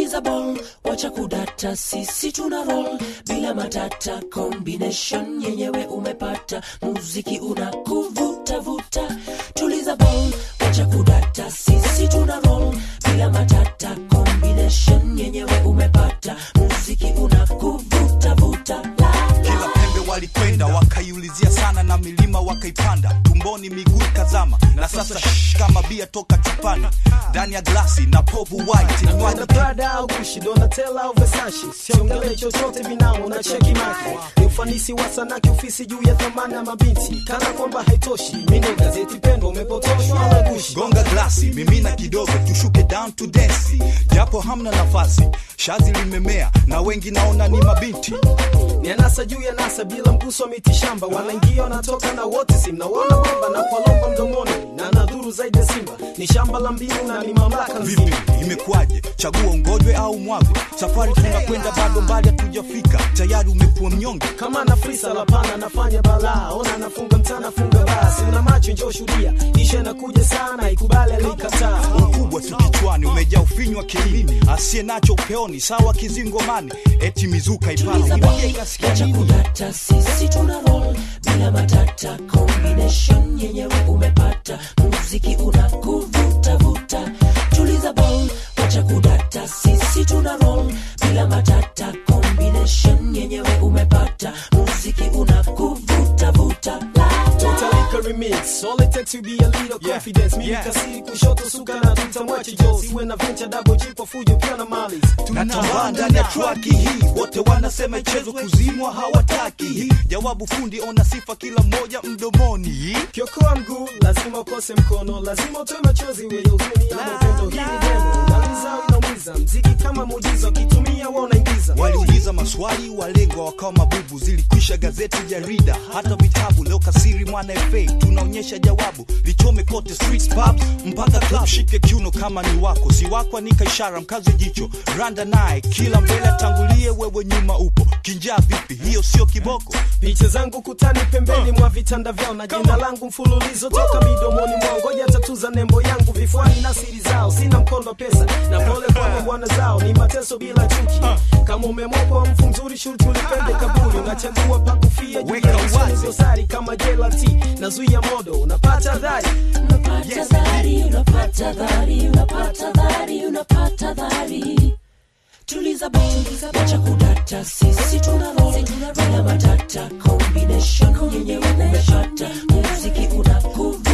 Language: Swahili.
tuliza ball wacha kudata sisi tuna roll bila matata combination yenyewe umepata muziki unakuvuta vuta tuliza ball wacha kudata sisi tuna roll bila matata combination yenyewe umepata muziki unakuvuta vuta la, la. kila pembe walikwenda wakaiulizia sana na milima wakaipanda tumboni miguu ikazama na sasa shh, kama bia toka chupani ndani ya glasi na povu white Nakwenda inywaji Prada au Gucci, Donatella au Versace, siongele chochote vinao na cheki maki. Ni ufanisi wa sanaa kiofisi juu ya thamani ya mabinti, kana kwamba haitoshi. Mimi gazeti pendwa, umepotoshwa na Gucci. gonga glasi mimina kidogo tushuke down to dance japo hamna nafasi shazi limemea na wengi naona ni mabinti ni anasa juu ya nasa bila mguso wa miti shamba wanaingia wanatoka na wote simnaona bomba na kwalomba mdomoni na nadhuru zaidi ya simba ni shamba la mbinu na ni mamlaka vipi nzima imekuwaje chagua ungojwe au mwagwe safari tunakwenda bado mbali hatujafika tayari umekuwa mnyonge kama na frisa la pana nafanya balaa ona nafunga mtana funga basi una macho njoo shuhudia isha inakuja sana ikubali alikataa ukubwa tu kichwani umejaa ufinywa kilini asiye nacho upeoni sawa kizingomani eti mizuka ipala Tuliza Ibia ball, ikasikia wacha nini? kudata sisi tuna roll bila matata combination yenyewe umepata muziki unakuvuta vuta tuliza ball wacha kudata sisi tuna roll bila matata combination yenyewe umepata muziki unakuvuta vuta la, la. Tutalika remix all it takes to be a little Yeah, confidence mimi yeah. kasiri kushoto suka na tutamwache jo siwe na venture double G kwa fujo pia na mali natambaa ndani ya traki hii wote wanasema ichezo kuzimwa hawataki jawabu fundi ona sifa kila mmoja mdomoni kiokoa mguu lazima ukose mkono lazima utoe machozi wenye huzuni ama upendo hii ni demo unaliza au inaumiza mziki kama muujiza ukitumia wa unaingiza waliuliza maswali walengwa wakawa mabubu zilikwisha gazeti jarida hata vitabu leo kasiri mwana fa tunaonyesha jawabu lichome kote streets pubs mpaka club shike kiuno kama ni wako si wako anika ishara mkaze jicho randa naye kila mbele atangulie wewe nyuma upo kinjaa vipi hiyo sio kiboko picha zangu kutani pembeni mwa vitanda vyao na jina langu mfululizo toka midomoni mwao ngoja tatuza nembo yangu vifuani na siri zao sina mkondo wa pesa na pole kwa bwana zao ni mateso bila chuki kama umemwokwa mfu mzuri shurti ulipende kaburi unachagua pa kufia juu Weka ya usoni wazi. dosari kama jelati nazuia modo unapata dhari unapata dhari unapata dhari unapata dhari unapata dhari tuliza ball wacha kudata sisi tuna roll bila matata combination yenyewe umepata muziki unakuvuta